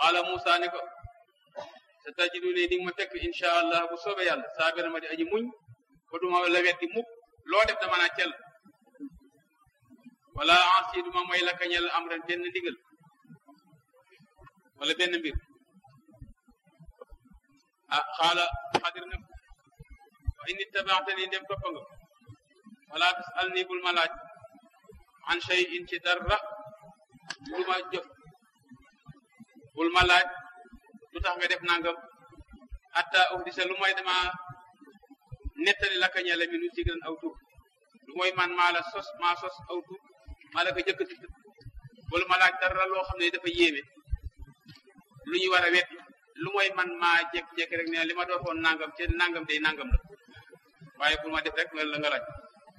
qaala Musa ne ko sa tajidu ne di nga ma fekk insha allah bu soobee yàlla saabira ma di aji muñ ba duma la weddi mukk loo def dama naa cel wala ansi duma mooy la kañel am ren benn ndigal wala benn mbir ah xaala xadir ne wa in ittabaatani dem toppa nga wala tasal ni bul ma laaj an shay in ci dara lu ma jëf bul ma laaj lu tax nga def nangam hatta uhdisa lu mooy dama nettali la kañele mi nu sigran aw tur lu mooy man maa la sos maa sos aw tur maa la ko jëkk tudd bul ma laaj dara loo xam ne dafa yéeme lu ñu war a wet lu mooy man maa jékki-jékki rek ne li ma dootoon nangam ci nangam day nangam la waaye bul ma def rek la nga laaj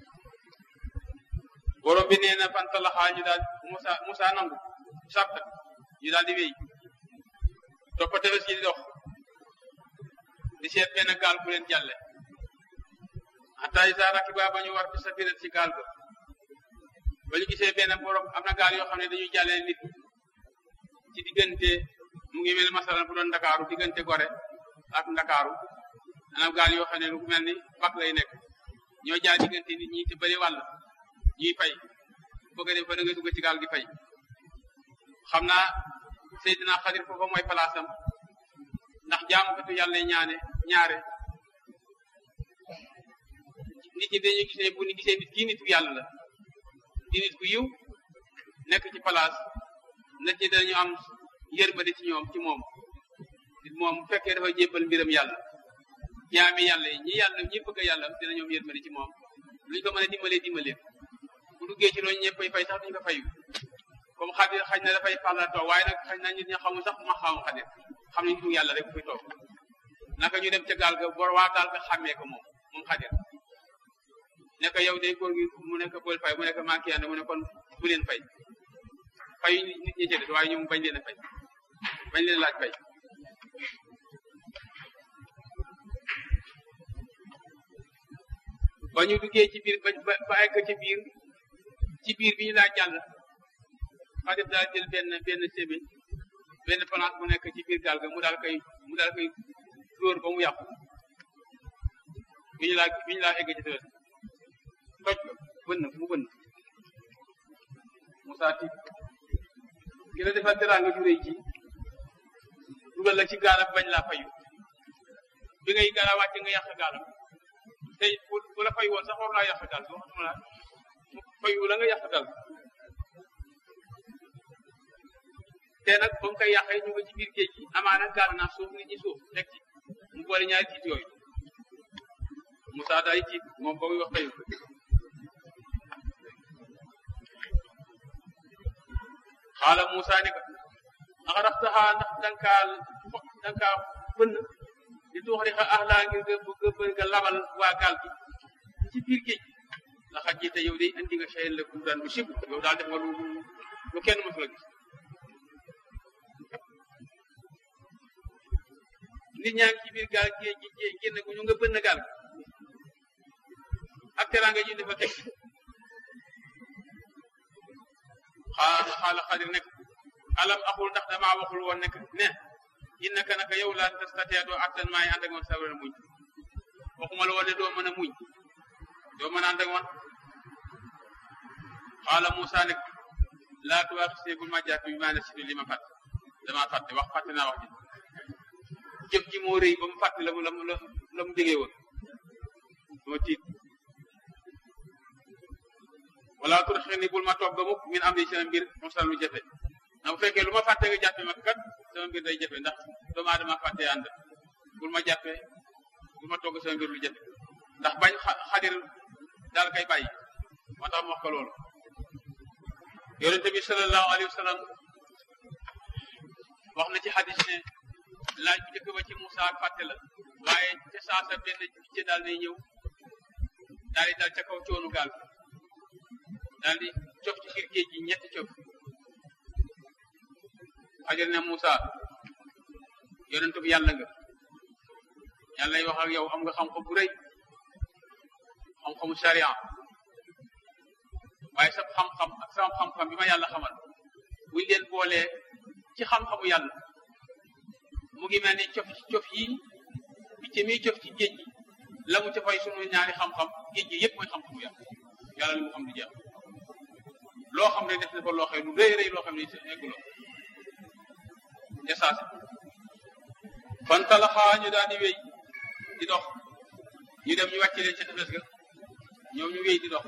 borom bi nee na fantalaxaa ñu daal Musa Musa nangu sabta ñu daal di wéy toppa tefes yi di dox di seet benn gaal bu leen jàlle hatta isa rakiba ba ñu war bi safirat ci gaal ga ba ñu gisee benn borom am na gaal yoo xam ne dañuy jàllee nit ci diggante mu ngi mel masalan bu doon ndakaaru diggante gore ak ndakaaru maanaam gaal yoo xam ne lu mel ni bak lay nekk ñoo jaar diggante nit ñi te bëri wàll ñuy fay bëgg a dem fa da nga dugg ci gaal gi fay xam naa Seydina Xadir foofa mooy palaasam ndax jaamukatu yàlla ñaane ñaare nit ñi dañuy gisee bu ñu gisee nit kii nitu yàlla la di nit ku yiw nekk ci palaas nit ñi dañu am yërmande ci ñoom ci moom nit moom bu fekkee dafa jébbal mbiram yàlla jaami yàlla yi ñi yàlla ñi bëgg yàlla dina ñoom yërmande ci moom luñ ko mën a dimbalee dimbalee bu duggee ci loolu ñëppay fay sax duñ ko fayu comme xadir xañ na dafay parla toog waaye nag xañ na nit ñi xamul sax ma xamu xadir xam nañ du yàlla rek bu fi toog naka ñu dem ca gaal ga bor waa gaal ga xàmmee ko moom moom xadir ne ko yow day góor gi mu nekk bool fay mu nekk manqué yàlla mu ne kon bu leen fay fayu nit ñi ci des waaye ñoom bañ leen a fay bañ leen laaj fay ba ñu duggee ci biir ba ba egg ci biir ci biir bi ñu laa jàll xadir daal jël benn benn sébi benn place bu nekk ci biir gaal ga mu daal koy mu daal koy dóor ba mu yàqu bi ñu laa bi ñu laa egg ci tefes toj ko bënn mu bënn Moussa tiit ki la defal teraanga ju rëy ji dugal la ci gaalam bañ laa fayu bi ngay gaala wàcc nga yàq gaalam tey bu bu la fay woon sax war naa yàq gaal boo xam la fayu la nga yàq gaal te nag ba mu koy yàqee ñu nga ci biir géej gi amaana gaal naa suuf nit ñi suuf nekk ci mu boole ñaari tiit yooyu Moussa daal di tiit moom ba muy wax fayu xaala Moussa ni ko axaraftaha ndax dankaa dankaa bënn di tuuxari xa ahlaa ngir nga bëgg nga labal waa gaal gi ci biir géej la xaj te yow day andi nga xëyal la daan bu sibu yow daal def nga lu lu kenn mësul a gis nit ñaa ngi ci biir gaal géej gi génn gu ñu nga bënn gaal gi ak teraanga ji dafa teg xaala xaala xadir nekk alam axul ndax damaa waxul woon nekk ne innaka naka yow laa tastatee doo attan maay ànd ak man sabara muñ waxuma la woon ne doo mën a muñ doo mën a ànd ak man xaala Moussa nekk laa tuwaaxisee bul ma jàpp bi maa ne si li ma fàtte damaa fàtte wax fàtte naa wax ji jëf ji moo rëy ba mu fàtte la mu la mu la mu déggee woon moo tiit wala turxi ni bul ma toog ba mukk min am di sama mbir mosal lu jafe na bu fekkee lu ma fàtte nga jàppe ma kat sama mbir day jafe ndax doomu aadama fàtte ànd bul ma jàppe bul ma togg sama mbir lu jafe ndax bañ xadir daal kay bàyyi moo tax mu wax ko loolu yonente bi sallallahu alayhi wa sallam wax na ci xadis ne laaj bu njëkk ba ci Moussa ak fàtte la waaye ca saasa benn picc daal day ñëw daal di dal ca kaw coonu gaal daal di cof ci biir géej gi ñetti cof xajar ne Moussa yonent bi yàlla nga yàlla lay wax ak yow am nga xam-xam bu rëy xam-xamu sharia waaye sa xam-xam ak sama xam-xam bi ma yàlla xamal buñ leen boolee ci xam-xamu yàlla mu ngi mel ni cof ci cof yi picc mi cof ci géej gi la mu cofay sunu ñaari xam-xam géej gi yëpp mooy xam-xamu yàlla yàlla li mu xam du jeex loo xam ne def na ko loo xam ne lu rëy rëy loo xam ne egguloo esaase fan talaxaa ñu daal di wéy di dox ñu dem ñu wàcce leen ca tefes ga ñoom ñu wéy di dox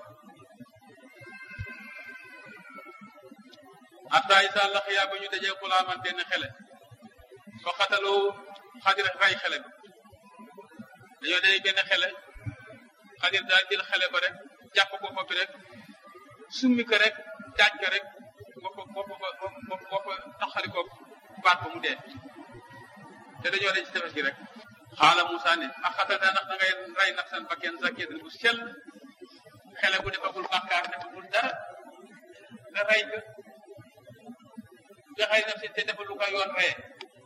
hatta isa laqiya ba ñu dajee xulaaman benn xele fa xataloo xadir ray xele bi dañoo dañuy benn xele xadir daal jël xele ko rek jàpp ko bopp rek summi ko rek daaj ko rek bopp bopp bopp bopp taxari ko baat ba mu dee te dañoo dañ ci tefes gi rek xaala Moussa ne a xatata ndax da ngay ray naf san bakken zakiyatan bu sell xele bu defagul bàkkaar defagul dara nga ray ko nga xëy na si te defal lu ko yoon reye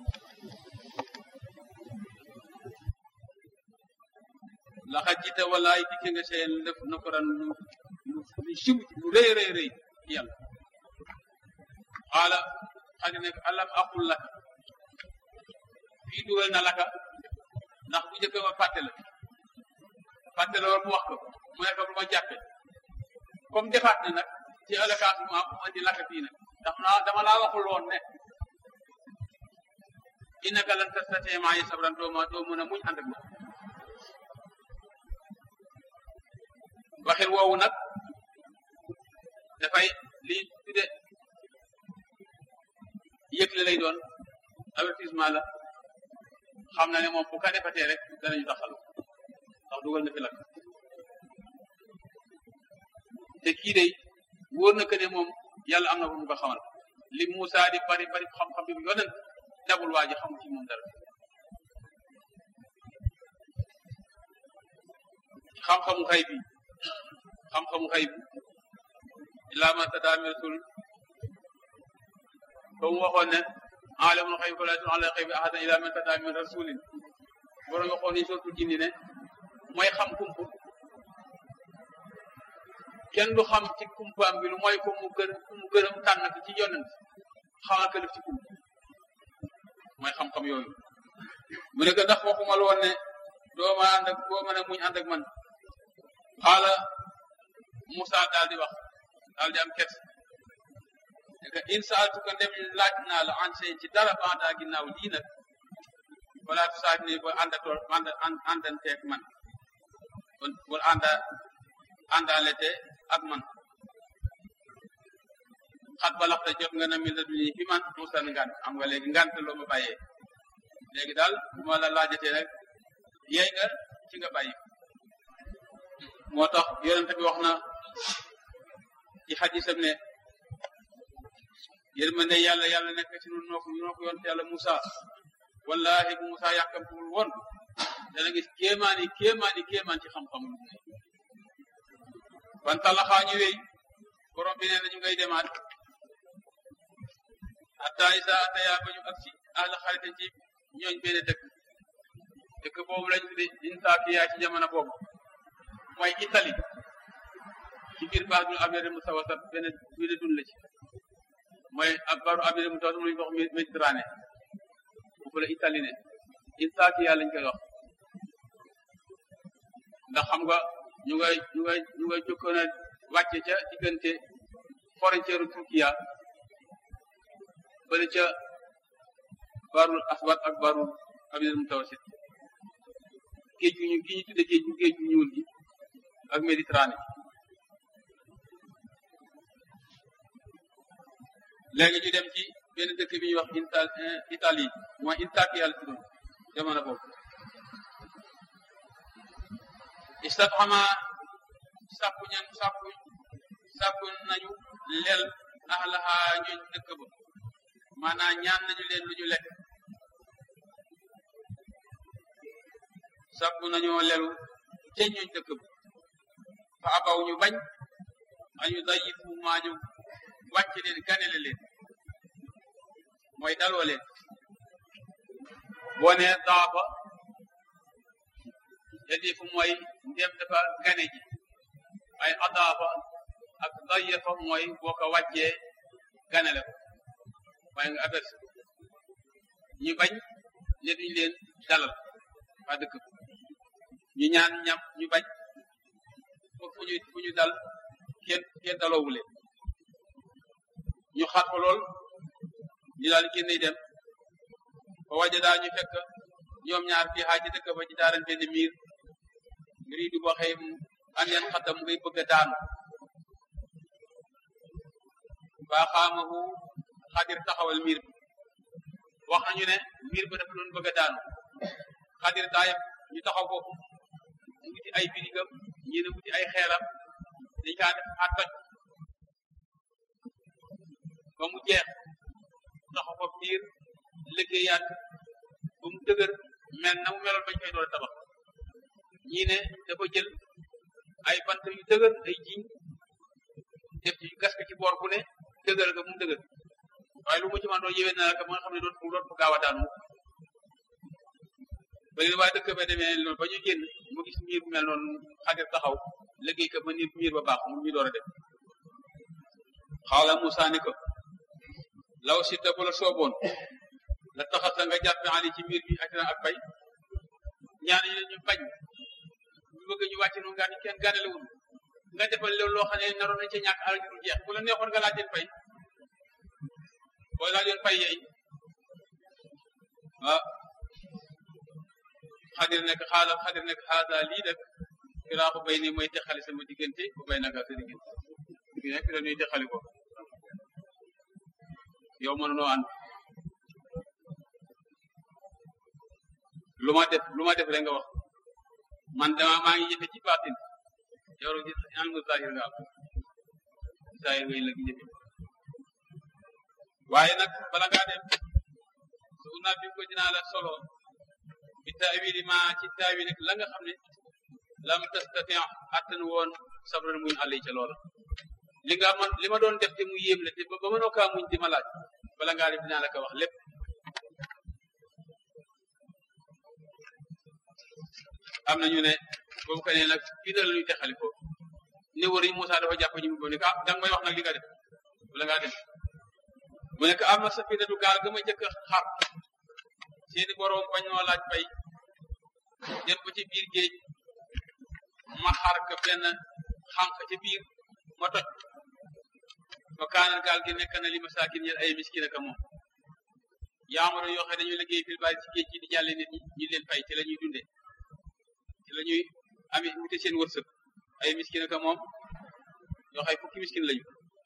laxa jita walaay dikke nga seen def nakoran lu lu lu sib lu rëy rëy rëy yàlla xaala xadi ne alam aqul laka fii dugal na laka ndax bu njëkk ma fàtte la fàtte la war mu wax ko mu nekk lu ma jàppe comme defaat na nag ci alakaas mu am mu andi laka fii nag ndax naa dama laa waxul woon ne innaka lan tastati maa yi sabran doo ma doo mën a muñ ànd ak moom waxin woowu nag dafay li tudde yëgle lay doon avertissement la xam na ne moom bu ka defatee rek danañu taxal ndax dugal na fi lakk te kii day wóor na que ne moom yàlla am na ko mu ko xamal li Moussa di bari bari xam-xam bi mu yonent dabul waa ji xamul ci moom dara xam-xamu xay bi xam-xamu xay bi illaa ma tadaami rasul ba mu waxoon ne alamul xayb fala yatlu ala xaybi ahadan illaa man tadaami rasulin borom waxoon ni sootul jinni ne mooy xam kumpu kenn du xam ci kumpaam bi lu mooy ko mu gën mu gërëm tànn ko ci yonent xamal ko def ci kump mooy xam-xam yooyu mu ne ko ndax waxuma la woon ne doo ma ànd ak doo mën a muñ ànd ak man xaala Moussa daal di wax daal di am kers ne que in saaltuka ndem laaj naa la an seen ci dara banda ginnaaw lii nag wala tu saat ni ba àndatool ànd àndanteeg man kon bul ànda àndaalete ak man xat balaxta jot nga na mi la duni fi man musan ngant am nga léegi ngant loo ma bàyyee léegi daal bu ma la laajatee rek yeey nga ci nga bàyyi moo tax yonente bi wax na ci xadisam ne yërmande yàlla yàlla nekk ci nun noo ko noo ko yonte yàlla Moussa wallahi bu Moussa yàkkamtuwul woon dana gis kéemaani kéemaani kéemaan ci xam-xam ban talaxaa ñu wéy borom bi nee na ñu ngay demaat hatta isa ataya ba ñu agsi ahla xarite ci ñooñ benn dëkk dëkk boobu lañ tudde Intakiya ci jamono boobu mooy Italie ci biir baax du abere mu sawasat benn benn dun la ci mooy ak baru abere mu sawasat mu lañu wax Méditerranée foofu la Italie ne Intakiya lañ koy wax ndax xam nga ñu ngay ñu ngay ñu ngay jokkoon a wàcce ca diggante frontière Turkiya bëri ca barul aswad ak barul abidal mutawasit géej gu ñu gi ñu tudde géej gu géej gu ñuul gi ak Méditerranée léegi ñu dem ci benn dëkk bi ñuy wax Inta Italie mooy Intakiya la tuddoon jamono boobu istafhama sàkku ñan sàkku sàkku nañu leel ahlaha ñooñ dëkk ba maanaam ñaan nañu leen lu ñu lekk sàkku nañoo lelu te ñooñ dëkk ba fa abaw ñu bañ añu dayifu maa ñu wàcc leen ganele leen mooy daloo leen boo nee daafa yadifu mooy ndéem dafa gane ji ay adaafa ak dayefa mooy boo ko wàccee ganale ko waaye nga averse ñu bañ ne duñ leen dalal waa dëkk ñu ñaan ñam ñu bañ foofu fu ñu fu ñu dal kenn kenn daloowu leen ñu xaat ko lool ñu daal génn dem ba waja daa ñu fekk ñoom ñaar fii xaaj ci dëkk ba ci daaran benn miir mbir yi du ba xëy andeen xatam ngay bëgg a daanu baa xaamahu xadir taxawal miir bi wax nañu ne miir ba dafa doon bëgg a daanu xadir daa yëpp ñu taxaw ko mu wuti ay birigam ñi ne wuti ay xeeram dañ kaa def a toj ba mu jeex taxaw ko biir liggéeyaat ba mu dëgër mel na mu meloon bañ koy door a tabax ñii ne dafa jël ay bant yu dëgër ay jiñ def ci gas ko ci boor bu ne dëgër ga mu dëgër waaye lu mu ci man doo yéwee na la ba nga xam ne doot mu doot mu gaaw a daanu ba leen waa dëkk ba demee loolu ba ñu génn mu gis miir bu mel noonu xadir taxaw liggéey ko ba ni miir ba baax mu ñu door a def xaala Moussa ni ko law si ta bu la sooboon la taxasa nga jàppe ali ci miir bi ak ak bay ñaan ñu ñu bañ ñu bëgg ñu wàcc noonu ngaa ni kenn gànnalewul nga defal loolu loo xam ne naroon nañ ci ñàkk alal du jeex bu la neexoon nga laaj leen fay boo laajoon fay yeey ah xadir nekk xaala xadir nekk xaasa lii dëkk firaaxu bay ni mooy texali sama diggante bu bay naka sa diggante bi nekk dañuy texali ko yow mënunoo ànd lu ma def lu ma def rek nga wax man dama maa ngi jëfe ci baatin yow rek ñaan nga zahir nga am zahir ngay la gi jëfe waaye nag bala ngaa dem su naa bi ko dinaa la solo bi taawili ma ci taawili la nga xam ne lam tastati attan woon sabran muñ àll ca loola li nga man li ma doon def te mu yéem la te ba mënoo kaa muñ di ma laaj bala ngaa dem dinaa la ko wax lépp am nañu ne boobu ka ne nag fii dal ñuy texali ko ne wër yi Moussa dafa jàpp ñu mu ne ko ah danga may wax nag li nga def bala ngaa dem mu nekk am na safinatu gaal ga ma njëkk a xar seeni boroom bañ noo laaj bay dem ba ci biir géej ma xar ka benn xànq ci biir ma toj ba kaanal gaal gi nekk na li masaakin ñel ay miskin ak moom yaamaro yoo xam ne dañuy liggéey fil bari ci géej gi di jàlle nit ñi ñu leen fay ci la ñuy dunde ci la ñuy ami wute seen wërsëg ay miskin ak moom yoo xam fukki miskin lañu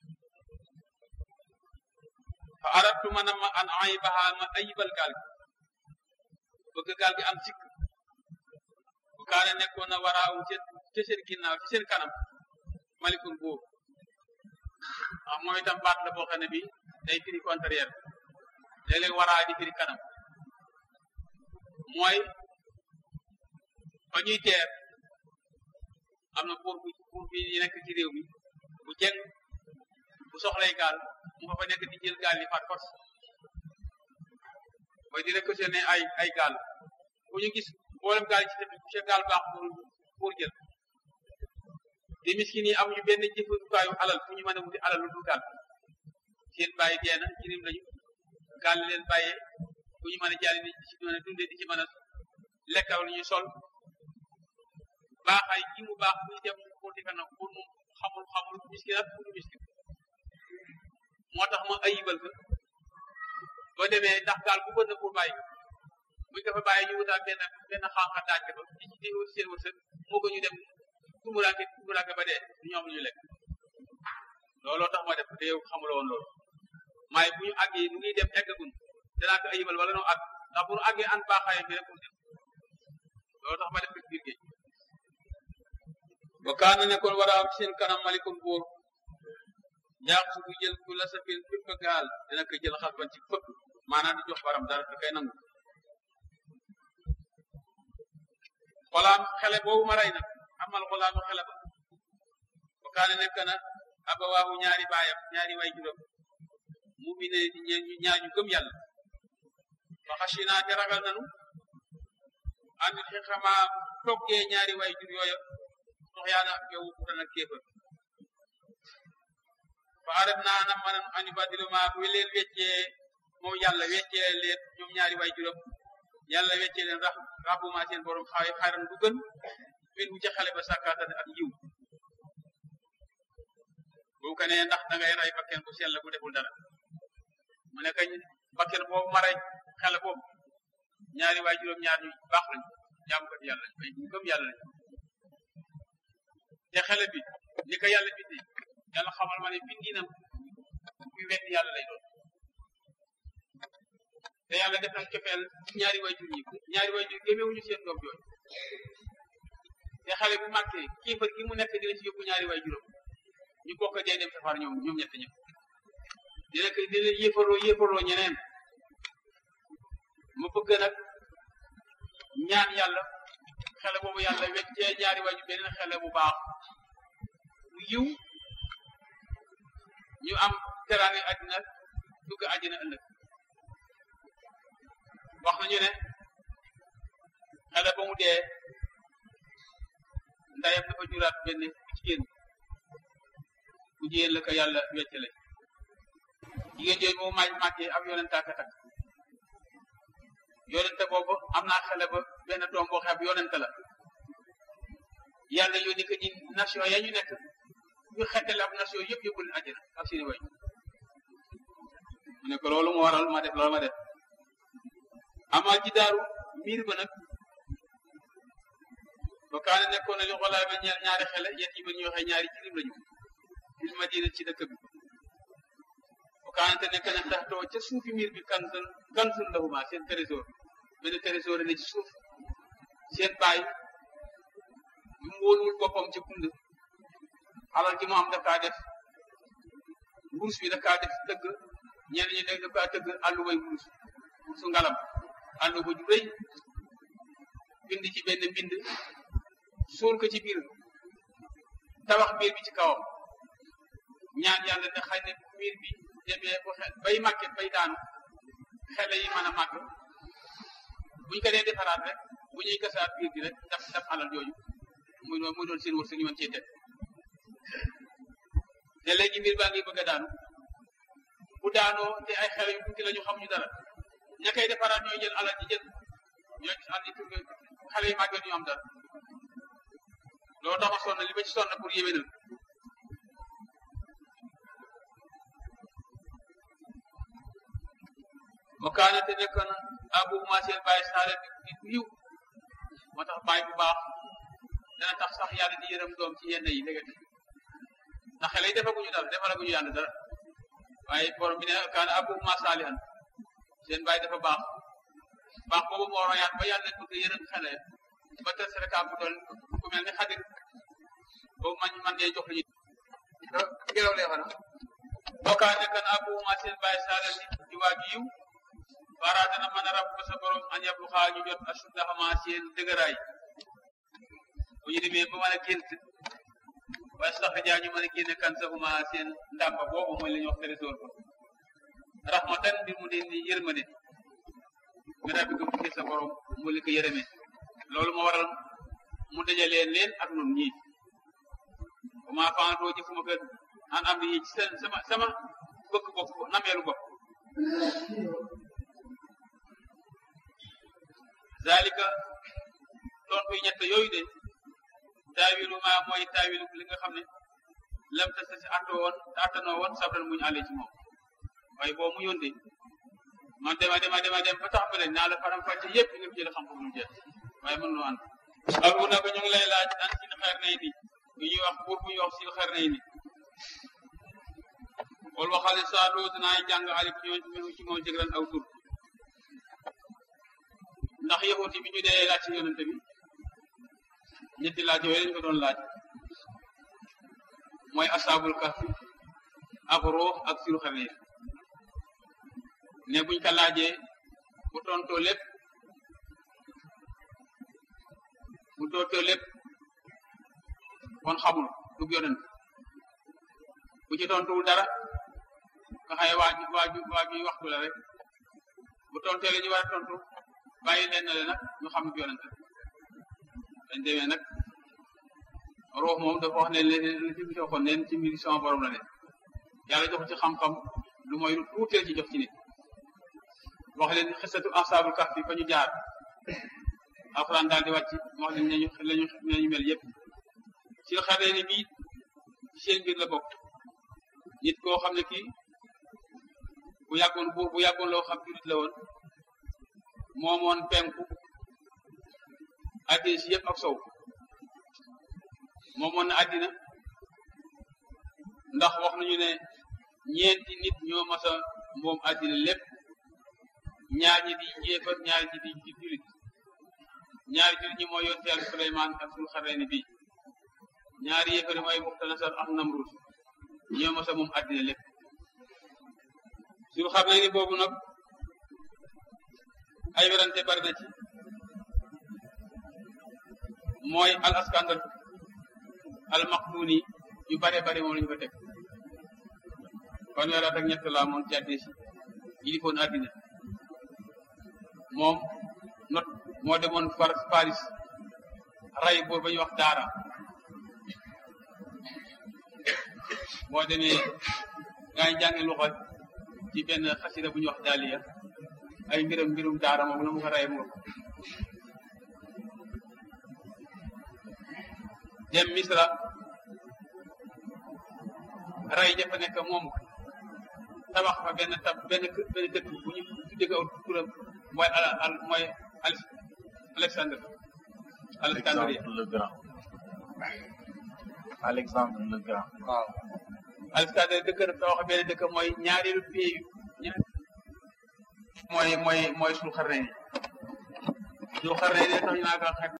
fa aradtu ma na ma an aybaha ma ayibal gaal gi bëgg gaal gi am sikk bu kaane nekkoon na waraawu ci seen ginnaaw ci seen kanam malikul buur ah mooy itam baat la boo xam ne bi day firi contraire léeg-léeg waraa di firi kanam mooy ba ñuy teer am na buur bu buur bi yi nekk ci réew mi bu jeng bu soxlay gaal mu nga fa nekk di jël gaal yi par force mooy di réquisitionné ay ay gaal bu ñu gis mboolem gaal yi ci tamit bu gaal baax pour pour jël di miskin yi amuñu benn jëfandukaayu alal fu ñu mën a wuti alal lu dul gaal seen bàyyi dee na jirim lañu gaal li leen bàyyee fu ñu mën a jaari di ci mën a dundee di ci mën a lekkaw lu ñuy sol baaxaay gi mu baax muy dem pour di kanam pour mu xamul xamul miskin ak pour miskin moo tax ma ayibal ko boo demee ndax gaal bu bënn pour bàyyi buñ ko fa bàyyi ñu wutaal benn benn xànqa daaj ko ci ci di seen wërsëg moo ko ñu dem tumuraanke tumuraanke ba dee du ñu am lu ñu lekk looloo tax ma def te yow xamuloo woon loolu maaye bu ñu àggee nu ngi dem eggagun danaa ko ayibal wala noo àgg ndax bu nu àggee an baaxaayam bi rek pour dem loolu tax ma def ko ci biir géej ba kaana nekkoon war a am seen kanam malikul buur ñaax su bu jël ku la safin fépp gaal dina ko jël xas ban ci fëpp maanaam di jox baram dara da koy nangu xolaam xele boobu ma rey nag amal xolaamu xele ba ba kaana nekk na abawaahu ñaari baayam ñaari way juróom mu mi ne ñu ñaañu gëm yàlla fa xasina te ragal nanu an xixama toggee ñaari way jur yooya sox yaana ak yow futan ak kéefër fa arat naa na manan ani badiluma bu leen weccee moom yàlla weccee leen ñoom ñaari way juróom yàlla weccee leen rax rabbuma seen borom xaay xaaran bu gën min bu ca xale ba sàkkaatan ak yiw boo ko nee ndax da ngay rey bakken bu sell bu deful dara mu ne kañ bakken boobu ma rey xale boobu ñaari waay juróom-ñaar ñu baax lañu jaamu ko yàlla lañu ay ñu gëm yàlla lañu te xale bi ni ko yàlla bindee yàlla xamal ma ne bindinam kuy wedd yàlla lay doon te yàlla def na cofeel ci ñaari way jur ñi ñaari way jur gémewuñu seen doom jooju te xale bu màggee kiifar gi mu nekk dina ci yóbbu ñaari way juróom ñu bokk dee dem safar ñoom ñoom ñett ñëpp dina ko dina yéefaroo yéefaroo ñeneen mu bëgg nag ñaan yàlla xale boobu yàlla weccee ñaari way jur beneen xale bu baax bu yiw ñu am teraange àddina dugg àddina ëllëg wax nañu ne xale ba mu dee ndayam dafa juraat benn bu jigéen bu jigéen la ko yàlla weccale jigéen jooju moom maaj màggee ab yonenta ka takk yonente boobu am naa xale ba benn doom boo xam yonente la yàlla yónni ko ci nation ya ñu nekk ñu xettale ab nation yëpp yóbbu leen àjjana ak seeni way mu ne ko loolu mu waral ma def loolu ma def amaa ji daaru miir ba nag ba kaane nekkoon na li xolaay ba ñaari xele yet yi ba ñu waxee ñaari jirim lañu fil madina ci dëkk bi ba kaane te nekk na tax too ca suufi miir bi kansun kansun lahuma seen trésor benn trésor ne ci suuf seen baay yu mu wóoluwul boppam ca kund alal ji mu am daf kaa def wurus bi daf kaa def dëgg ñenn ñi daf kaa tëgg àllu way wurus wurusu ngalam àllu ba ju rëy bind ci benn mbind suul ko ci biir tabax biir bi ci kawam ñaan yàlla ne xëy ne biir bi demee bu xe bay màgget bay daanu xele yi mën a màgg buñ ko dee defaraat rek bu ñuy gasaat biir bi rek daf daf alal jooju muy doon muy doon seen wërsëg ñu mën cee teg te léegi mbir baa ngi bëgg a daanu bu daanoo te ay xele yu tuuti la ñu xamuñu dara ña koy defaraat ñooy jël alal ji jël ñoo ci andi tur xale yi màgget ñu am dara loolu tax ma sonn li ma ci sonn pour yéwénal wa kaana te nekk na abuhuma seen bàyyi saale bi ku yiw moo tax bàyyi bu baax dana tax sax yàlla di yërëm doom ci yenn yi léegi ndax xale yi defaguñu dara defalaguñu yàlla dara waaye borom bi ne kaana abuhuma saalihan seen bàyyi dafa baax baax boobu moo royaat ba yàlla bëgg yërëm xale ba tër sereka bu doon ku mel ni xadir boobu man man dee jox li ñu ngelaw lee xana bokkaa nekkan abuhuma seen bàyyi saalihan di waaju yiw wara dana mën a rab ba sa borom an yablu xaa ñu jot asuddaxama seen dëgëraay bu ñu demee ba mën a gént waaye sax jaa ñu mën a génne kan saxuma seen ndàmba boobu mooy la ñuy wax trésor ba rahmatan bi mu dee ni yërmande mi rabbi ko tukkee sa borom mu li ko yërëmee loolu moo waral mu dajalee leen ak nun ñii comment fantoo jëfuma ko an am yi ci seen sama sama bëgg bopp nameelu bopp zalika tontu ñett yooyu de taawilu ma mooy taawilu li nga xam ne lam ta sa si atto woon attanoo woon sabran muñu àllee ci moom waaye boo mu yónde man dema dema dema dem ba tax ba leen naa la faram fàcce yëpp nga jël xam-xam mu jeex waaye mën noo ànd alu na ko ñu ngi lay laaj an sin xeer nay ni bu ñuy wax buur bu ñuy wax sin xeer nay ni wol waxale saa doo dinaay jàng alif ñoo ci moom jëgran aw tur ndax yahuti bi ñu dee laaj ci yonente bi ñetti laaj yooyu lañ ko doon laaj mooy asaabul kahfi ak ruux ak siru xarne ne buñ ko laajee bu tontoo lépp bu tontoo lépp kon xamul du yonent bu ci tontuwul dara nga xaye waaju waaju waaju waxtu la rek bu tontee la ñu war a tontu bàyyi leen na le nag ñu xam ne yonent dañ demee nag ruux moom dafa wax ne leen li ci bisoo kon neen ci mbir sama borom la ne yàlla jox ci xam-xam lu mooy lu tuutee ci jox ci nit wax leen xisatu asaabul kahfi fa ñu jaar alxuraan daal di wàcc wax leen nañu lañu nañu mel yëpp si xaree ni bii seen biir la bokk nit koo xam ne kii bu yàggoon buur bu yàggoon loo xam jurit la woon moomoon penku addina si yëpp ak sow moomoon na addina ndax wax nañu ne ñeenti nit ñoo mas a moom addina lépp ñaar ñi di njéefar ñaar ñi di di julit ñaari julit ñi mooy yonte yàlla Suleymaan ak sul xareni bi ñaari yéefari mooy Muxtanasar ak Namrud ñoo mas a moom addina lépp sul xareni boobu nag ay werante bari na ci mooy al askandar al maqduni yu bare bare moom lañu ko teg fanweer at ak ñett laa moon ci àddina si yilifoon àddina moom not moo demoon far Paris ray buur ba ñuy wax daara boo demee gaa ngi jàngi loxo ci benn xasida bu ñuy wax daaliya ay mbiram mbirum daara moom la mu ko ray moom dem misra ray jafa nekk moom tabax fa benn tab benn benn dëkk bu ñu tudde ko turam mooy al al mooy Alexandre Alexandrie le Grand Alexandre le Grand waaw Alexandre dëkk tabax benn dëkk mooy ñaareelu pays ñaar mooy mooy mooy suñu xarne yi suñu xarne yi tax ñu naa ko